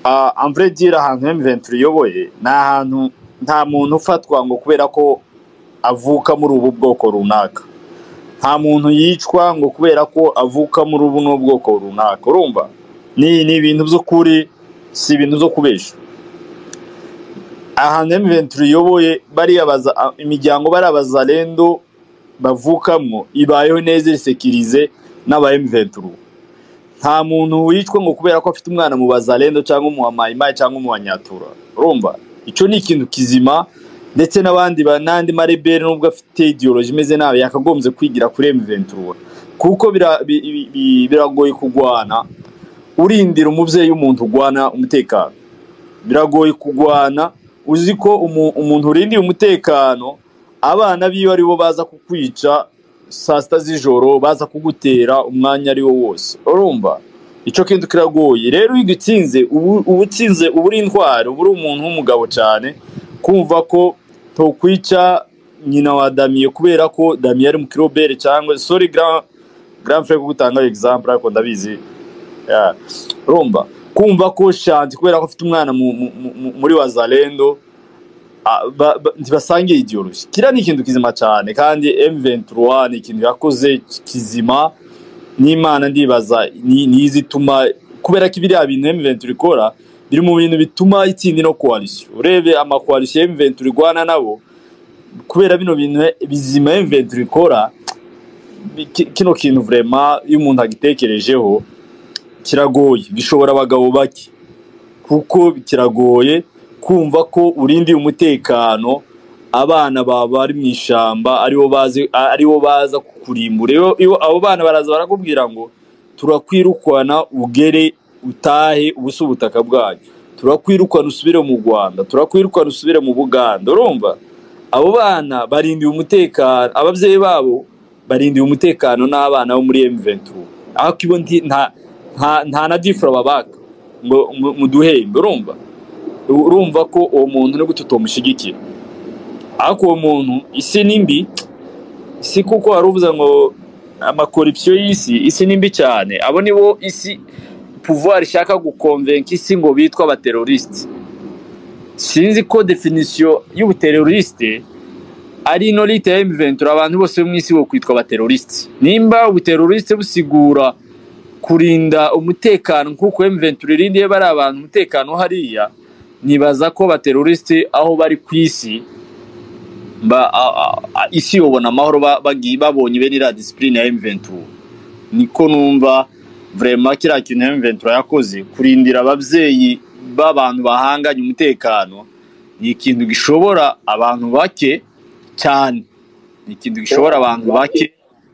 en vrai dire ahantu M23 iyoboye ni ahantu nta muntu ufatwa ngo kubera ko avuka muri ubu bwoko runaka nta muntu yicwa ngo kubera ko avuka muri ubu n'ubwoko runaka urumva ni ni ibintu by'ukuri si ibintu byo kubesha ahantu M23 iyoboye bariya baza a- imiryango bariya bazalendo bavukamwo ibayeho neza isekirize n'aba M23 nta muntu wicwa ngo kubera ko afite umwana mu bazalendo cyangwa mu bamayimayi cyangwa mu banyatura urumva icyo ni ikintu kizima ndetse n'abandi ba- n'andi marebere nubwo afite ideology imeze nabi yakagombye kwigira kuri M23 kuko bira- bi- bi- bi- biragoye kugwana urindira umubyeyi w'umuntu ugwana umutekano biragoye kugwana uzi ko umu- umuntu urindiye umutekano abana biwe aribo baza kukwica saa sita z'ijoro baza kugutera umwanya ari wo wose urumva icyo kintu kiragoye rero iyo ugitsinze ubu uba utsinze uba uri intwari uba uri umuntu w'umugabo cyane kumva ko tokwica nyina wa damiye kubera ko damiye ari mu kirobere cyangwa sorry grand grand frère kugutanga example ariko ndabizi Yeah. urumva kumva ko shanti kubera ko afite umwana mu- mu- mu- muri wazalendo ah, ba- ba- ntibasangiye ideology kiriya ni ikintu kizima cyane kandi M23 ni ikintu yakoze kizima n'imana ndibaza ni ni izituma kubera ko biriya bintu M23 ikora biri mu bintu bituma itsinda ino coalition urebe ama coalition M23 igwana nabo kubera bino bintu bizima M23 ikora bi- ki- kino kintu vraiment iyo umuntu agitekerejeho kiragoye bishobora abagabo bake kuko kiragoye kumva ko urindiye umutekano abana bawe bari mu ishyamba aribo bazi aribo baza kukurimbura iyo iyo abo bana baraza barakubwira ngo turakwirukana ugere utahe ubusa ubutaka bwanyu turakwirukana usubire mu rwanda turakwirukana usubire mu buganda urumva abo bana barindiye umutekano ababyeyi babo barindiye umutekano n'abana bo muri M23 ariko ibo nti- nta nta nta na difura babaka ngo mu- muduhembe urumva urumva ko uwo muntu ni gute utamushyigikira ariko uwo muntu isi ni mbi si kuko wari uvuze ngo amakorupsiyo y'isi isi ni mbi cyane abo ni bo isi pouvoir ishaka gukonvenka isi ngo bitwa abaterorisite sinzi ko definisiyo y'ubuterorisite ari ino leta ya M23 abantu bose bo mu isi bo kwitwa abaterorisite nimba ubuterorisite busigura kurinda umutekano nk'uko M23 irindiye bari abantu umutekano hariya nibaza ko abaterorisite aho bari ku isi ba, a, a, a, isi yobona amahoro ba- bagi- babonye bene iriya disipurine ya M23 niko numva vraiment kiriya kintu M23 yakoze kurindira ababyeyi b'abantu bahanganye umutekano ni ikintu gishobora abantu bake cyane ni ikintu gishobora abantu bake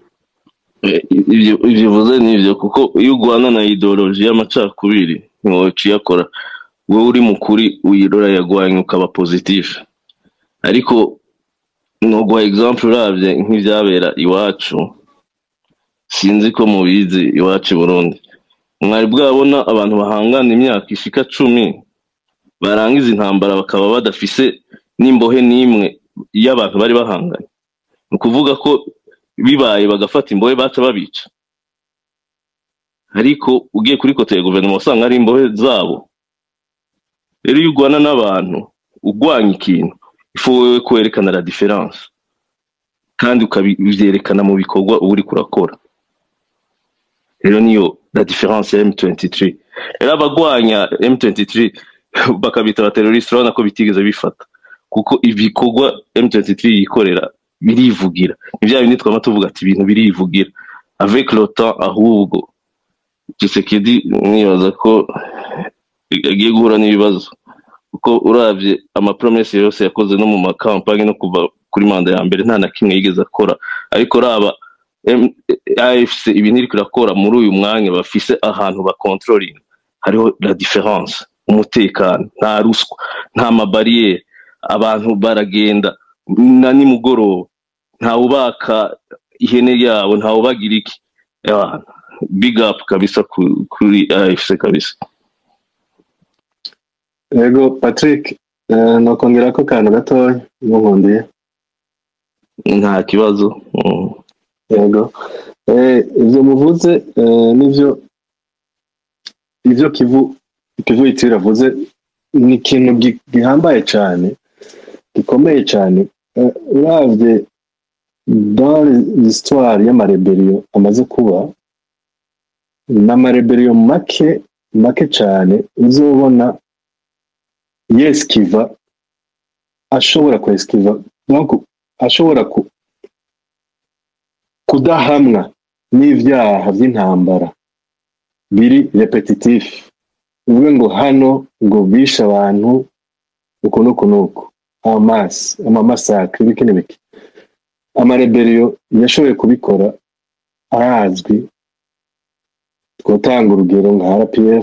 Eh, ibyo ibyo uvuze ni ibyo kuko iyo urwana na ideoloji y'amacakubiri ntiwoca iyakora wowe uri mukuri uyirora yagwanya ukaba pozitifu ariko noguha example urabye nk'ibyabera iwacu sinzi ko mubizi iwacu i burundi mwari bwabona abantu bahangana imyaka ishika cumi barangiza intambara bakaba badafise n'imbohe n'imwe y'abantu bari bahanganye ni ukuvuga ko bibaye bagafata imbohe baca babica ariko ugiye kuri kote ya guverinoma usanga ari imbohe zabo rero iyo urwana n'abantu urwanya ikintu ifu wowe kwerekana la diferanse kandi ukabyerekana mu bikorwa uba uri kurakora rero niyo la diferanse ya M23 rero abagwanya M23 bakabita abateroriste urabona ko bitigeze bifata kuko ibikorwa M23 yikorera birivugira ni bya bindi twama tuvuga ati ibintu birivugira avec le temps ahubwo Tshisekedi nibaza ko agiye guhura n'ibibazo kuko uravye amapromese yose yakoze no mu makampani no kuva kuri manda ya mbere nta na kimwe yigeze akora ariko raba M- AFC ibintu iriko irakora muri uyu mwanya bafise ahantu bakontrolinga hariho la différence umutekano nta ruswa nta mabariyeri abantu baragenda na nimugoroba ntawubaka ihene yabo ntawubagira iki Ewana, big up kabisa ku- kuri AFC kabisa yego patrick eh, nokongera ko kantu gatoya nkundiye nta kibazo Mm. yego Eh, ibyo muvuze eh, nivyo ivyo kivu ikivuyitiro avuze ni ikintu gi- gihambaye cyane gikomeye cyane Eh, uravye dans l'histoire y'amareberiyo amaze kuba n'amareberiyo make make cyane uzobona yesikiva ashobora kwesikiva donc ashobora ku, kudahamwa n'ivyaha vy'intambara biri repetitifu uvuge ngo hano ngo bishe abantu uku n'uku n'uku amasi amamasakre ibiki n'ibiki amareberiyo yashoboye kubikora arazwi twatanga urugero nka rpf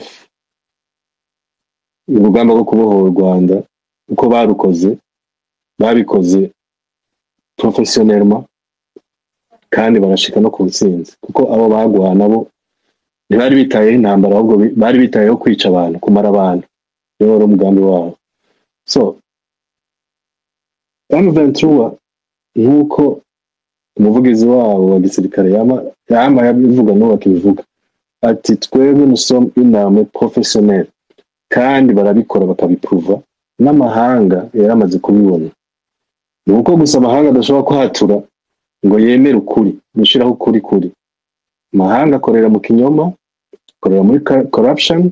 urugamba rwo kubohora u rwanda uko barukoze babikoze professionnellement kandi barashika no ku ntsinzi kuko abo bagwana bo ntibari bitayeho intambara ahubwo bi- bari bitayeho kwica abantu kumara abantu niwo wari umugambi wabo so M23 nk'uko umuvugizi wabo wa gisirikare yama yama yabivuga n'ubu akibivuga ati twebwe nusom inama professionnel kandi barabikora bakabipuva n'amahanga yaramaze kubibona ni uko gusa amahanga adashobora kwatura ngo yemere ukuri gushyiraho ukuri kuri amahanga akorera mu kinyoma akorera muri ca- corruption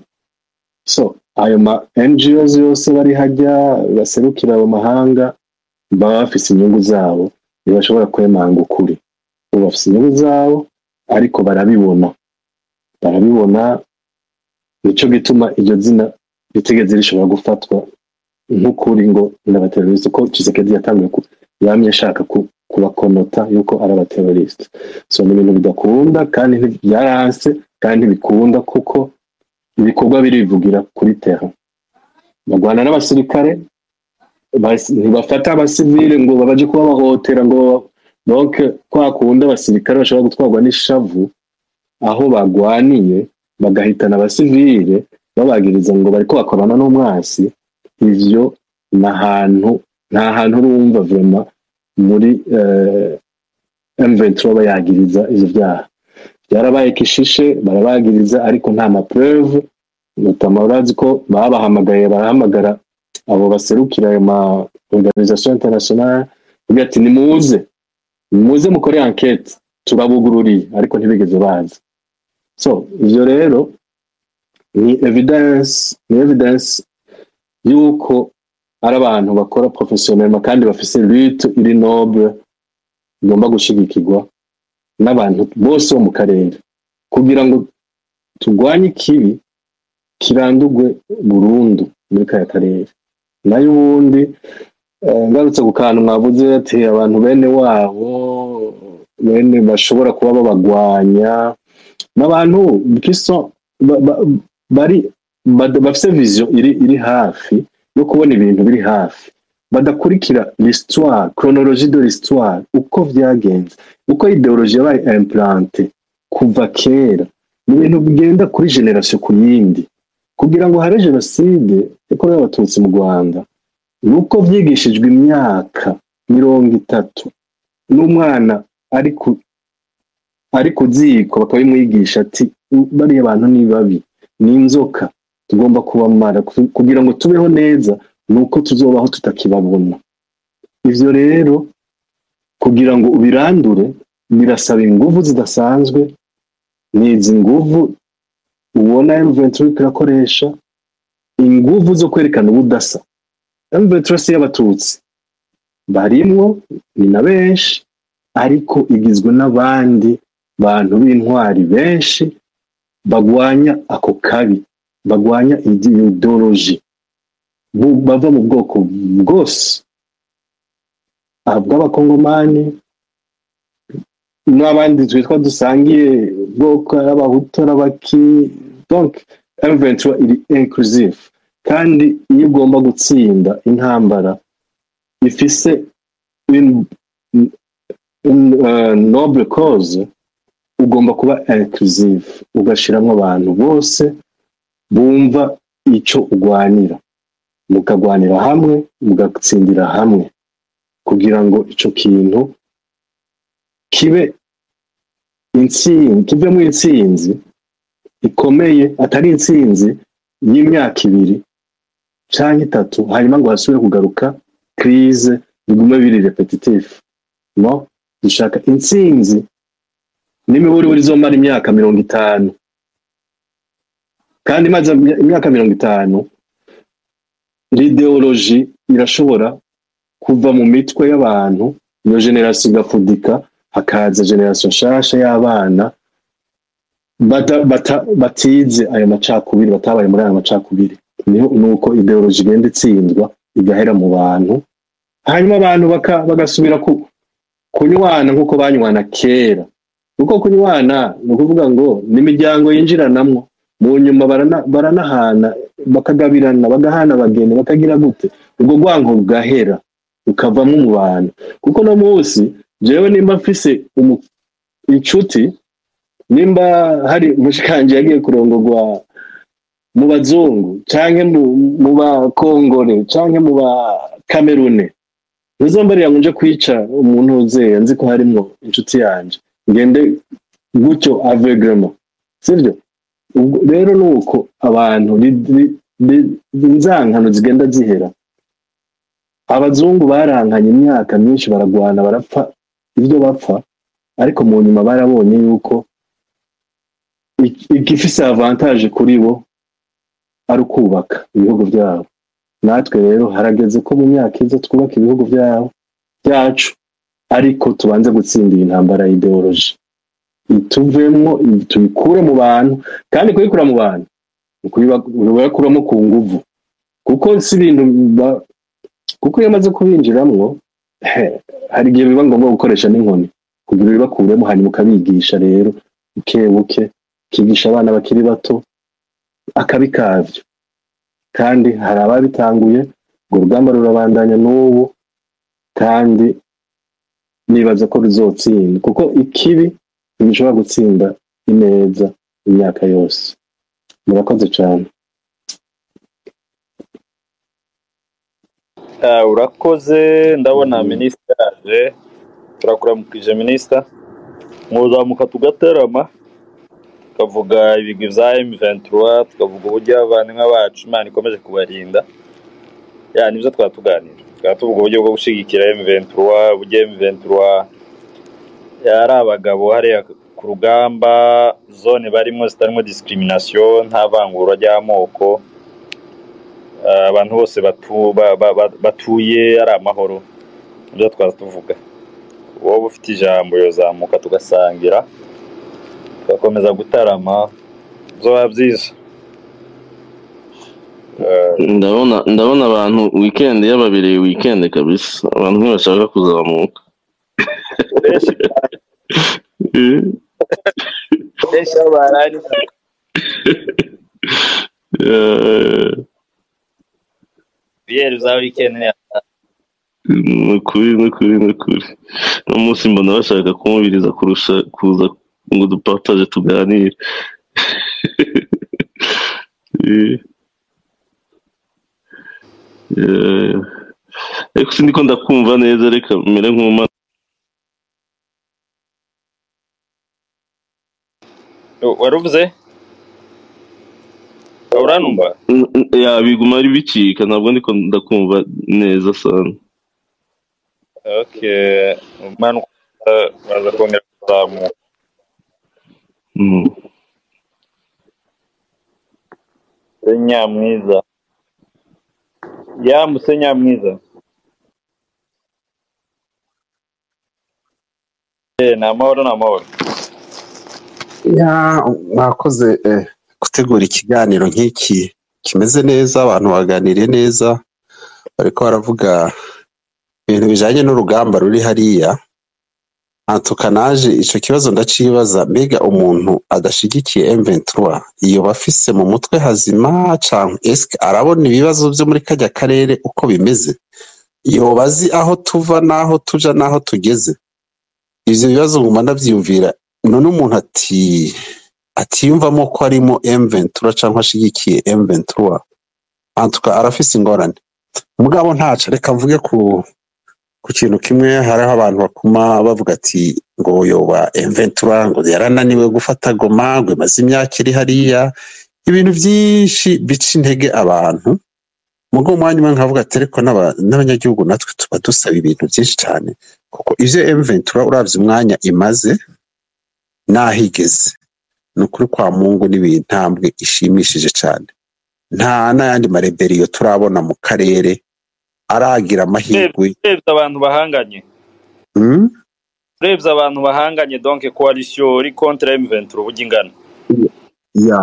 so ayo ma NGOs yose bari hajya baserukira ayo mahanga baba bafise inyungu zabo ntibashobora kwemanga ukuri bo bafise inyungu zabo ariko barabibona barabibona nico gituma iryo zina ritigeze rishobora gufatwa nk'ukuri ngo ni abateroriste ko Tshisekedi yatanguye ku yamye ashaka ku- kubakonota yuko ari abateroriste so ni ibintu bidakunda kandi nti- byaranse kandi ntibikunda kuko ibikorwa birivugira kuri terra bagwana n'abasirikare bas- ntibafata abasivile ngo babaje kubabahohotera ngo donc kwa kundi abasirikare bashobora gutwarwa n'ishavu aho bagwaniye bagahitana abasivile babagiriza ngo bariko bakorana n'umwasi ivyo ni ahantu nta hantu urumva vrema muri eh, M23 bayagiriza ivyo vyaha byarabaye kishishe barabagiriza ariko nta mapreuve notama urazi ko babahamagaye barahamagara abo baserukira ayo ma organisation internationale bagira ati nimuze nimuze mukore enquete turabugururiye ariko ntibigeze baza so ivyo rero ni evidence ni evidence yuko ari abantu bakora professionnellement kandi bafise lutte iri noble igomba gushigikirwa n'abantu bose bo mu karere kugira ngo turwanye ikibi kirandurwe burundu muri kaya karere nayo ubundi eh, ngarutse ku kantu mwavuze ati abantu bene wabo bene bashobora kuba babagwanya n'abantu kiso ba- ba- bari bad- bafise vision iri iri hafi yo kubona ibintu biri hafi badakurikira l'histoire chronologie de l'histoire uko vyagenze uko ideologie yabaye implante kuva kera ni ibintu bigenda kuri generation ku yindi kugira ngo habe jenoside yakorewe abatutsi mu rwanda ni uko vyigishijwe imyaka mirongo itatu n'umwana ari ku ari ku ziko bakabimwigisha ati bariya bantu ni babi ni inzoka tugomba kubamara ku- kugira ngo tubeho neza ni uko tuzobaho tutakibabona ivyo rero kugira ngo ubirandure birasaba inguvu zidasanzwe ni izi nguvu ubona M23 iriko irakoresha inguvu zo kwerekana ubudasa M23 si y'abatutsi barimwo ni na benshi ariko igizwe n'abandi bantu b'intwari benshi bagwanya ako kabi bagwanya ideoloji bu- bava mu bwoko bwose ah, bw'abakongomani n'abandi twitwa dusangiye ubwoko ari abahutu ari abaki donc M23 iri inclusive kandi iyo ugomba gutsinda intambara ifise une, une, uh, noble cause ugomba kuba inclusive ugashiramwo abantu bose bumva ico ugwanira mukagwanira hamwe mugatsindira hamwe kugira ngo ico kintu kibe intsinzi kivemo intsinzi ikomeye atari intsinzi y'imyaka ibiri canke itatu hanyuma ngo hasubire kugaruka crise bigume biri repetitif no dushaka intsinzi n'imiburiburi izomara imyaka mirongo itanu kandi imaze imyaka mirongo itanu l'ideoloji irashobora kuva mu mitwe y'abantu iyo generasiyo igafudika hakaza generasiyo nshasha y'abana bata, bata, batize ayo macakubiri batabaye muri ayo macakubiri niho nuko ideoloji igenda itsindwa igahera mu bantu hanyuma abantu baka, bagasubira ku, kunywana nk'uko banywana kera kuko kunywana ni ukuvuga ngo n'imiryango yinjiranamwo mu nyuma barana, baranahana bakagabirana bagahana abageni bakagira gute ubwo rwango rugahera rukavamo mu bantu kuko no munsi jewe nimba mfise umu- inshuti nimba hari umushikanje yagiye kurongorwa mu bazungu canke mu, mu bakongore canke mu bakamerune ntuzombarira ngo nje kwica umuntu uzeye nzi ko harimwo inshuti yanje ngende gutyo avegrement sivyo ubwo rero ni uko abantu ri- ri- ri- inzankano zigenda zihera abazungu barankanye imyaka myinshi baragwana barapfa ibyo bapfa ariko mu nyuma barabonye yuko ik- igifise avantage kuri bo ari ukubaka ibihugu byabo natwe rero harageze ko mu myaka iza twubaka ibihugu byabo byacu ariko tubanze gutsindira intambara ya ideoloji ituvemwo tubikure mu bantu kandi kubikura mu bantu ni ukubiba- kubibakuramo ku nguvu kuko si ibintu ba- kuko iyo amaze kubinjiramwo he, hari igihe biba ngombwa gukoresha n'inkoni kugira ubibakuremo hanyuma ukabigisha rero buke buke ukigisha abana bakiri bato akabi kavyo kandi hari ababitanguye urwo rugamba rurabandanya n'ubu kandi nibaza ko ruzotsinda kuko ikibi ntigishobora gutsinda ineza imyaka yose murakoze cyane Ah, urakoze ndabona minisita yaje turakuramukije minisita mwozamuka tugatarama tukavuga ibigwi bya M23 tukavuga uburyo abavandimwe bacu Imana ikomeje kubarinda ya nibyo twaba tuganira tukaba tuvuga uburyo bwo gushyigikira M23 uburyo M23 yari abagabo hariya ku rugamba zone barimo zitarimo discrimination nta vangura ry'amoko Ah, abantu bose batu, ba, ba, ba, batuye ari amahoro nibyo twaza tuvuga wowe ufite ijambo yozamuka tugasangira tugakomeza gutarama zoba byiza Eh, ndabona ndabona abantu weekend yababereye weekend kabisa abantu ntibashaka kuzamuka benshi Eh, benshi aho barari eh, biyeri za weekend ni ni ukuri ni ukuri ni ukuri uno munsi mbona bashaka kumubiriza kurusha kuza ngo dupartage tuganire Eh, eh, ariko sindiko ndakumva neza reka mere nk'uma waruvuze uranumva ya biguma ari bicika ntabwo ndiko ndakumva neza sana okay umanuka baza kongera kuzamuka Mm. nyamwiza yambutse nyamwiza Eh, ni amahoro ni amahoro Ya, mwakoze eh, gutegura ikiganiro nk'iki kimeze neza abantu baganiriye neza bariko baravuga ibintu bijanye n'urugamba ruri hariya antuka naje ico kibazo ndacibaza mbega umuntu adashigikiye M23 iyo bafise mu mutwe hazima canke eske arabona ibibazo vyo muri kajya karere uko bimeze yoba azi aho tuva n'aho tuja n'aho tugeze ivyo bibazo nguma ndavyiyumvira none umuntu ati atiyumvamo ko arimo M23 canke ashigikiye M23 antuka arafise ingorane mugabo ntaco reka mvuge ku ku kintu kimwe hariho abantu bakuma bavuga ati ngo yoba M23 ngo yarananiwe gufata Goma ngo imaze imyaka iri hariya ibintu byinshi bica intege abantu mugo umwanya umwe nkavuga ati ariko n'aba- n'abanyagihugu natwe tuba dusaba ibintu byinshi cyane kuko ivyo M23 uravye umwanya imaze naho igeze ni ukuri kwa mungu n'ibintambwe ishimishije cyane nta n'ayandi mareberiyo turabona mu karere aragira amahirwe urebye abantu bahanganye Mm? urebye abantu bahanganye donc coalition iri contre M23 uburyo ingana ya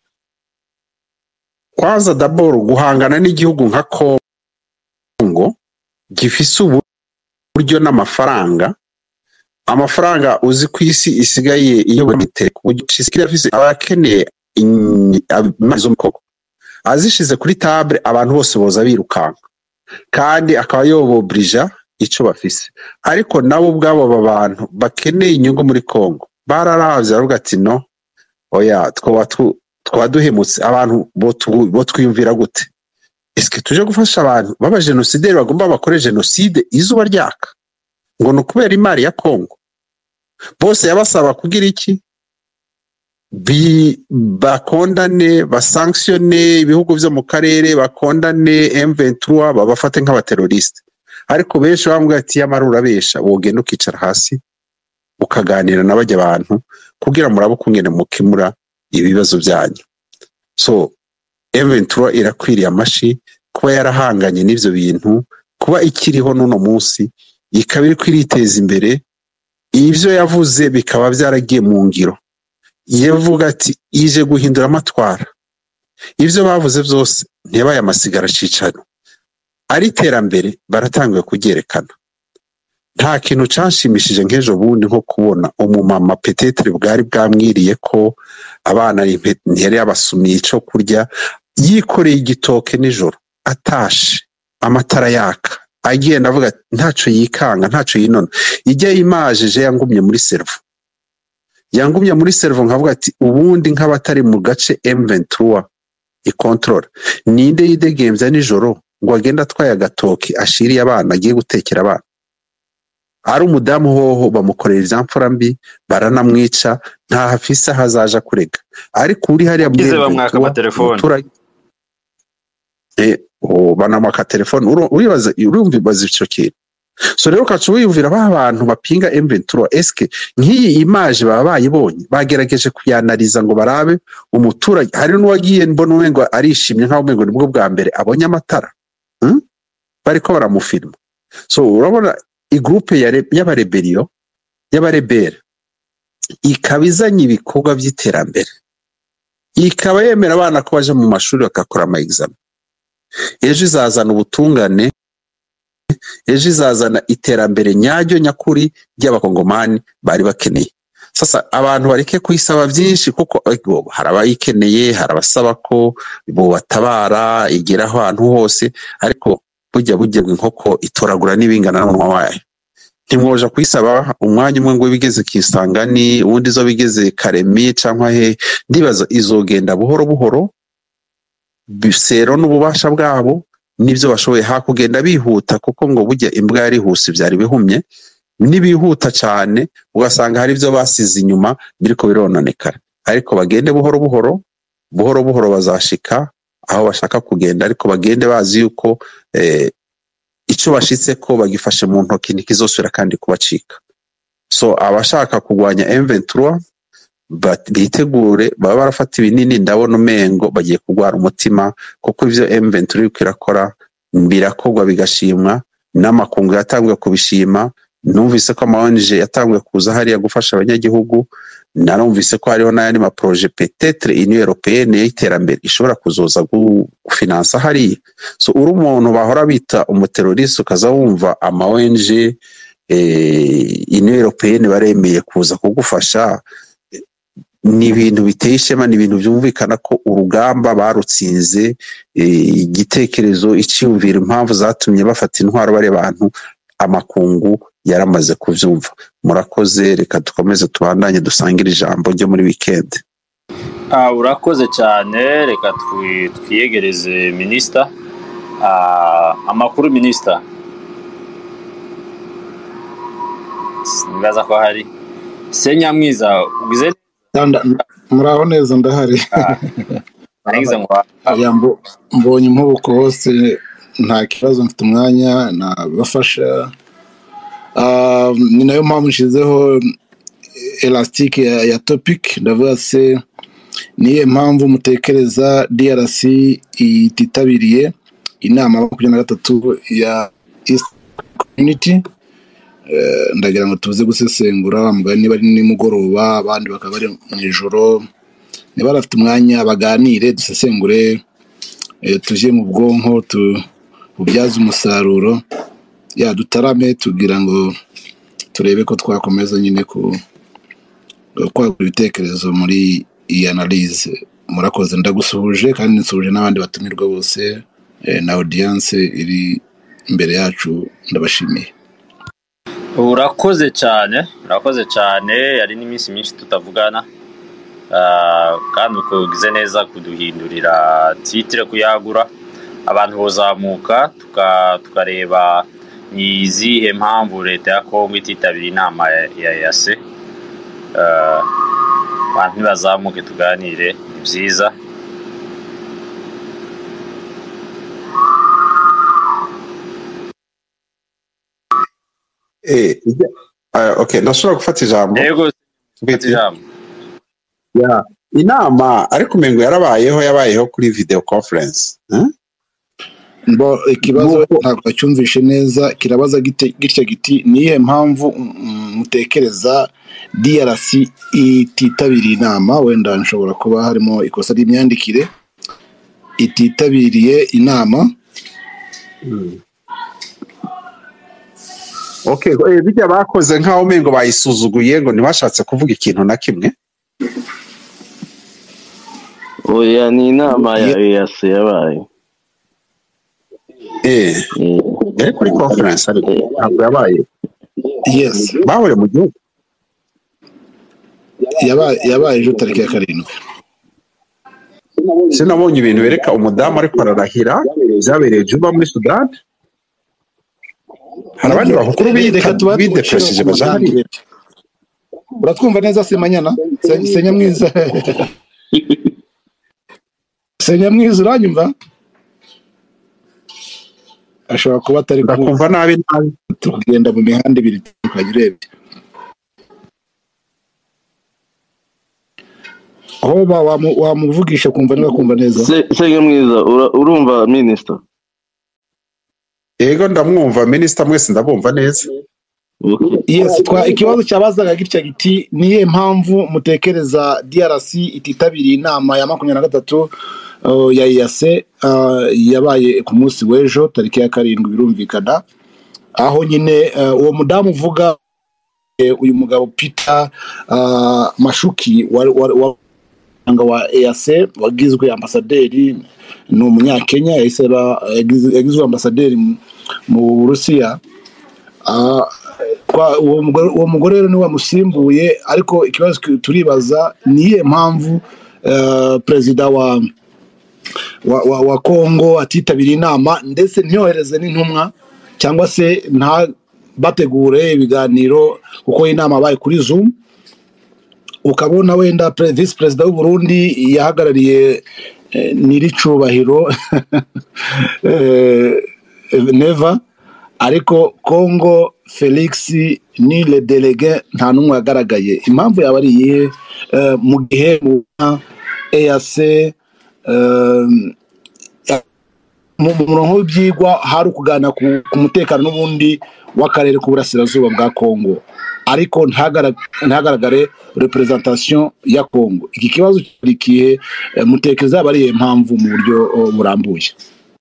kwanza daboro guhangana n'igihugu nka kongo gifise uburyo n'amafaranga amafaranga uzi ku isi isigaye iyo buritere ku buryo isigaye afise abakeneye in- amazi zo mu koko azishize kuri table abantu bose boza birukanka kandi akaba yobobrija ico bafise ariko nabo ubwabo aba bantu bakeneye inyungu muri kongo bararavye baravuga ati no oya twoba tu- twaba duhemutse abantu botu- botwiyumvira gute eske tuje gufasha abantu b'abajenosideri bagomba bakore jenoside izuba ryaka ngo ni ukubera imari ya kongo bose yabasaba kugira iki Bi- bakondane basanktione ibihugu vyo mu karere bakondane M23 babafate nk'abateroriste ariko benshi bambwira ati yamara urabesha wogenda ukicara hasi ukaganira na bajya abantu kugira murabe ukungene mukemura ibibazo byanyu so M23 irakwiriye amashi kuba yarahanganye n'ivyo bintu kuba ikiriho n'uno munsi ikaba iriko iriteza imbere ivyo yavuze bikaba byaragiye mu ngiro yavuga ati ije guhindura amatwara ivyo bavuze vyose ntiyabaye amasigara cicaro ari iterambere baratanguye kuryerekana nta kintu canshimishije nk'ejo bundi nko kubona umumama petetere bwari bwamwiriye ko abana impe- ntiyari yabasumiye ico kurya yikoreye igitoke nijoro atashe amatara yaka agenda avuga ati ntaco yikanga ntaco yinona ijya imajije yangumye muri servo yangumye muri servo nkavuga ati ubundi nk'abatari mu gace M23 ikontorora ninde yidegemvya nijoro ngo agende atwaye agatoki ashiriye abana agiye gutekera abana ari umudamu hoho bamukorera ivyamfura mbi baranamwica nta hafise aho azaja kurega ariko uri hariya muri Gize bamwaka M23, amatelefone. umuturage Eh, oh, banamwaka telefone Uru- uribaza urumvibaza ico kintu so rero ukaca wiyumvira ba bantu bapinga M23 eske nk'iyi image baba bayibonye bagerageje kuyanariza ngo barabe umuturage hari n'uwagiye mbona umengo arishimye nk'aho umengo nibwo bwa mbere abonye amatara hmm? bariko baramufilma so urabona igroupe ya re- y'abareberiyo y'abarebera ikaba izanye ibikorwa by'iterambere ikaba yemera abana ko baje mu mashuri bagakora ama examen ejo izazana ubutungane ejo izazana iterambere nyaryo nyakuri ry'abakongomani bari bakeneye sasa abantu bareke kuyisaba byinshi kuko ego, hari abayikeneye hari abasaba ko bobatabara igera ahantu hose ariko burya burya inkoko itoragura n'ibingana n'umunwa wayo ntimwoja kuyisaba umwanya umwe ngo bigeze kisangani uwundi zo bigeze karemi cyangwa he ndibaza izogenda buhoro buhoro bisero n'ububasha bwabo n'ibyo bashoboye hakugenda bihuta kuko ngo burya imbwa yarihuse byari bihumye nibihuta cyane ugasanga hari ibyo basize inyuma biriko birononekara ariko bagende buhoro buhoro buhoro buhoro bazashika aho bashaka kugenda ariko bagende bazi yuko eh, icyo bashitse ko bagifashe mu ntoki ntikizosubira kandi kubacika so abashaka kurwanya M23 bat- bitegure baba barafata ibinini ndabona umengo bagiye kurwara umutima kuko ivyo M23 iriko irakora birakorwa bigashimwa n'amakungu yatanguye kubishima numvise ko ama ONG yatanguye kuza hariya gufasha abanyagihugu narumvise ko hariho n'ayandi maproje petetre union européenne y'iterambere ishobora kuzoza gu- gufinansa hariya so uri umuntu bahora bita umuteroriste ukaza wumva ama ONG eh, union européenne baremeye kuza kugufasha ni ibintu biteye ishema ni ibintu byumvikana ko urugamba barutsinze eh, igitekerezo icyiyumvira impamvu zatumye bafata intwaro bari bantu amakungu yaramaze kuvyumva murakoze reka dukomeze tubandanye dusangire ijambo ryo muri weekend Ah, urakoze cyane reka twi- twiyegereze minisita Ah, amakuru minisita nibaza ko hari se nyamwiza ugize Nda- muraho neza ndahari nagize ngo Aya mbo- mbonye impubuko hose nta kibazo mfite umwanya nabafasha Ah, ni nayo mpamvu nshyizeho elastique ya, ya topic ndavuga se niyo mpamvu mutekereza drc ititabiriye inama ya makumyabiri na gatatu ya east community Eh, ndagira ngo tuze gusesengura wa mugani niba ari nimugoroba abandi bakaba bari mu ijoro niba bafite umwanya baganire dusesengure eh, tujye mu bwonko tububyaze umusaruro ya dutarame tugira ngo turebe ko twakomeza nyine ku kwagura ibitekerezo muri iyi analyse murakoze ndagusuhuje kandi nsuhuje n'abandi batumirwa bose eh, na audience iri imbere yacu ndabashimiye urakoze cyane urakoze cyane yari n'iminsi myinshi tutavugana Ah, kandi ukogize neza kuduhindurira titire kuyagura abantu bozamuka tuka- tukareba ni izihe mpamvu leta ya kongo ititabira inama ya ya yase Ah, abantu nibazamuke tuganire ni byiza Eh, ijya- ah, okay ndashobora gufata ijambo yego fata Mbete, ijambo ya inama ariko umengo yarabayeho yabayeho kuri video conference eh? Bo ikibazo Nuko- ntabwo acyumvishe neza kirabaza gite- gitya giti niyihe mpamvu mm, mutekereza DRC ititabiriye inama wenda nshobora kuba harimo ikosa ry'imyandikire ititabiriye inama okay eh, bijya bakoze nk'aho umengo bayisuzuguye ngo ntibashatse kuvuga ikintu na kimwe oya ni inama ya EAC yabaye eh Mm. yari kuri conference ariko ntabwo yabaye yes bahuriye mu gihugu yabaye yabaye ejo tariki ya karindwi sinabonye ibintu bereka umudamu ariko ararahira byabereye juba muri sudani hari abandi bakuru Reka tuba bidepresheje baja hariya uratwumva neza semanyana Se- senyamwiza senyamwiza uranyumva ashobora kuba atari kumva ndakumva nabi nabi turi kugenda mu mihanda ibiri itandukanye urebye aho ba- wamu- wamuvugisha kumva niba kumva neza Se- senge mwiza ura- urumva minisita yego ndamwumva minisita mwese ndabumva neza Okay. yes twa ikibazo cyabazaga gitya giti niye mpamvu mutekereza drc ititabiriye inama ya makumyabiri na gatatu uh, ya iyase uh, yabaye ku munsi w'ejo tariki ya karindwi birumvikana aho nyine uh, uwo mudamu uvuga eh, uyu mugabo peter uh, mashuki wa, wa, wa, wa, wa EAC wagizwe ambasaderi ni umunyakenya yahise aba- yagize- yagizwe ambasaderi mu- mu burusiya Ah, kwa- uwo mugore uwo mugore rero niwe wamusimbuye ariko ikibazo ki- turibaza ni iyihe mpamvu eh, perezida wa wa, wa, wa kongo atitabiriye inama ndetse ntiyohereze n'intumwa cyangwa se nta bategure ibiganiro kuko inama yabaye kuri zoom ukabona wenda pre- visi perezida w'u Burundi yahagarariye eh, nyiricubahiro eh, neva ariko congo felix ni le delege nta n'umwe yagaragaye impamvu yaba ari iyihe Eh, mu gihe mubona eac eh, mu mu murongo w'ibyigwa hari ukuganira ku, ku mutekano n'ubundi w'akarere k'uburasirazuba bwa congo ariko ntihagara- ntihagaragare representation ya congo iki kibazo cyarikiye mutekereza yaba ari iyihe mpamvu mu buryo oh, burambuye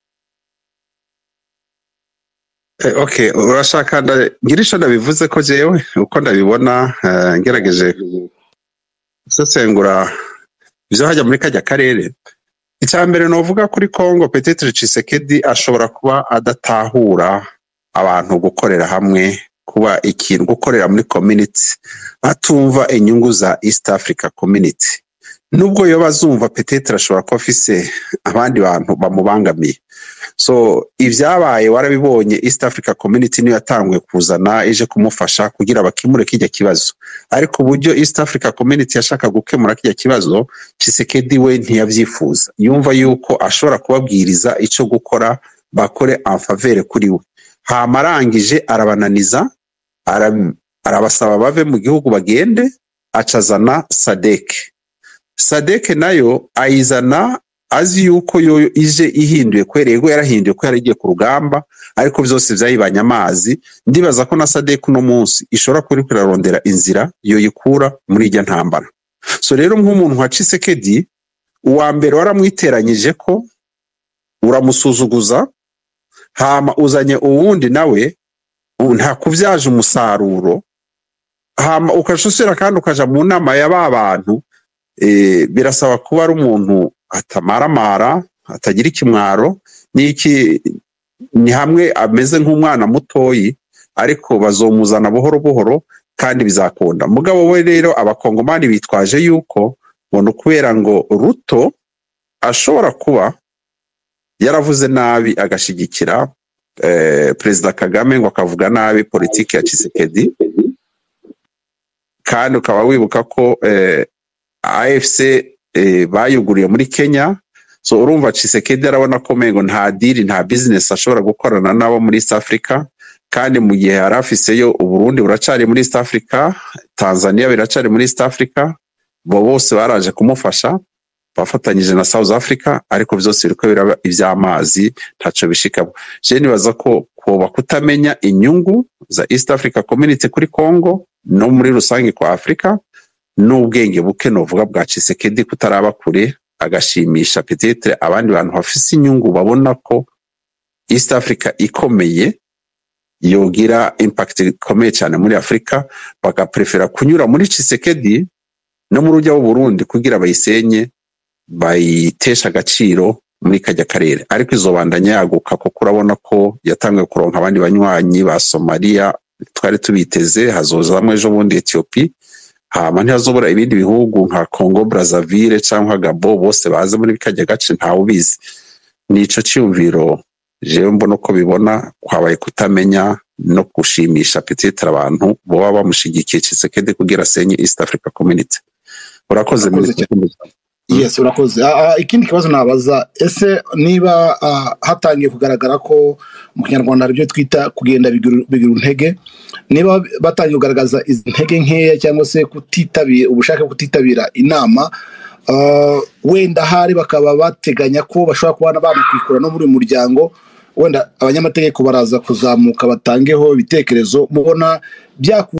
Eh, okay urashaka nda- ngira icyo ndabivuze ko jewe uko ndabibona eh, ngerageje gusesengura ibyo hajya muri kajya karere icya mbere novuga kuri congo petitire cisekedi ashobora kuba adatahura abantu gukorera hamwe kuba ikintu gukorera muri community atumva inyungu za east africa community nubwo yoba azumva petitire ashobora kuba afise abandi bantu bamubangamiye so ibyabaye warabibonye east africa community niyo yatanguye kuzana ije kumufasha kugira bakemure kijya kibazo ariko uburyo east africa community yashaka gukemura kijya kibazo Tshisekedi we ntiyabyifuza yumva yuko ashobora kubabwiriza icyo gukora bakore amfavere kuri we hama arangije arabananiza ara- arabasaba bave mu gihugu bagende acazana sadeke sadeke nayo ayizana azi yuko yo ije ihinduye kubera yego yarahinduye ko yaragiye ku rugamba ariko byose byayibanye amazi ndibaza ko na sadeke uno munsi ishobora kuba iriko irarondera inzira yoyikura muri irya ntambara so rero nk'umuntu nka Tshisekedi uwa mbere waramwiteranyije ko uramusuzuguza hama uzanye uwundi nawe ubu nta kubyaje umusaruro hama ukashusira kandi ukaja mu nama ya ba bantu eh, birasaba kuba ari umuntu atamaramara atagira ikimwaro n'iki ni hamwe ameze nk'umwana mutoyi ariko bazomuzana buhoro buhoro kandi bizakunda mugabo we rero abakongomani bitwaje yuko ngo ni ukubera ngo ruto ashobora kuba yaravuze nabi agashigikira eh, perezida kagame ngo akavuga nabi politiki ya Tshisekedi kandi ukaba wibuka ko eh, AFC eh, bayuguriye muri Kenya so urumva Tshisekedi arabona ko mengo nta diri nta business ashobora gukorana nabo muri East Africa kandi mu gihe yari afiseyo Uburundi buracari muri East Africa Tanzania biracari muri East Africa bo bose baraje kumufasha bafatanyije na South Africa ariko byose biriko biraba ivy'amazi ntaco bishikamo je nibaza ko koba kutamenya inyungu za East Africa Community kuri Congo no muri rusange kwa Afrika n'ubwenge buke novuga bwa Tshisekedi kutaraba kure agashimisha peut-être abandi bantu bafise inyungu babona ko East Africa ikomeye yogira impact ikomeye cyane muri Afrika bagaprefera kunyura muri Tshisekedi no mu rujya Burundi kugira bayisenye bayitesha agaciro muri kajya karere ariko izobandanya yaguka kuko urabona ko yatangiye kuronka abandi banywanyi ba Somalia twari tubiteze hazozamwe ejo bundi Ethiopia hama ntihazobora ibindi bihugu nka Congo Brazzaville cyangwa Gabo bose baze muri kajya gace ntawe ubizi nico cyumviro jewe mbona uko bibona kwabaye kutamenya no gushimisha peut-être abantu boba bamushigikiye Tshisekedi kugira asenye East Africa Community urakoze Urakoze Minisitiri. yes urakoze Ah, ah, ikindi kibazo nabaza ese niba ah, hatangiye kugaragara ko mu kinyarwanda hari ibyo twita kugenda bigira bigira intege niba batangiye kugaragaza izi ntege nkeya cyangwa se kutitabira ubushake bwo kutitabira inama ah, wenda hari bakaba bateganya ko bashobora kuba banakwikura no muri uyu muryango wenda abanyamategeko baraza kuzamuka batangeho ibitekerezo mubona byaku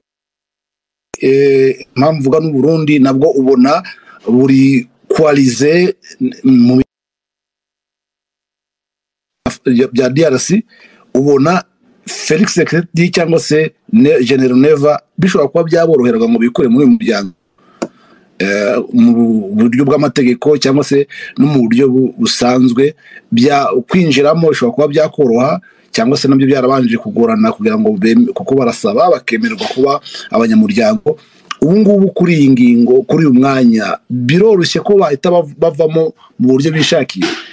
eh, impamvu uvuga n'uburundi nabwo ubona buri kwalize mu bya DRC ubona Felix Sekireti cyangwa se Ne- General Neva bishobora kuba byaboroheraga ngo bikure muri uyu muryango Eh, mu buryo bw'amategeko cyangwa se no mu buryo bu- busanzwe bya kwinjiramo bishobora kuba byakoroha cyangwa se nabyo byarabanje kugorana kugira ngo beme- kuko barasaba bakemererwa kuba abanyamuryango ubu ngubu kuri iyi ngingo kuri uyu mwanya biroroshye ko bahita bav- bavamo mu buryo bishakiye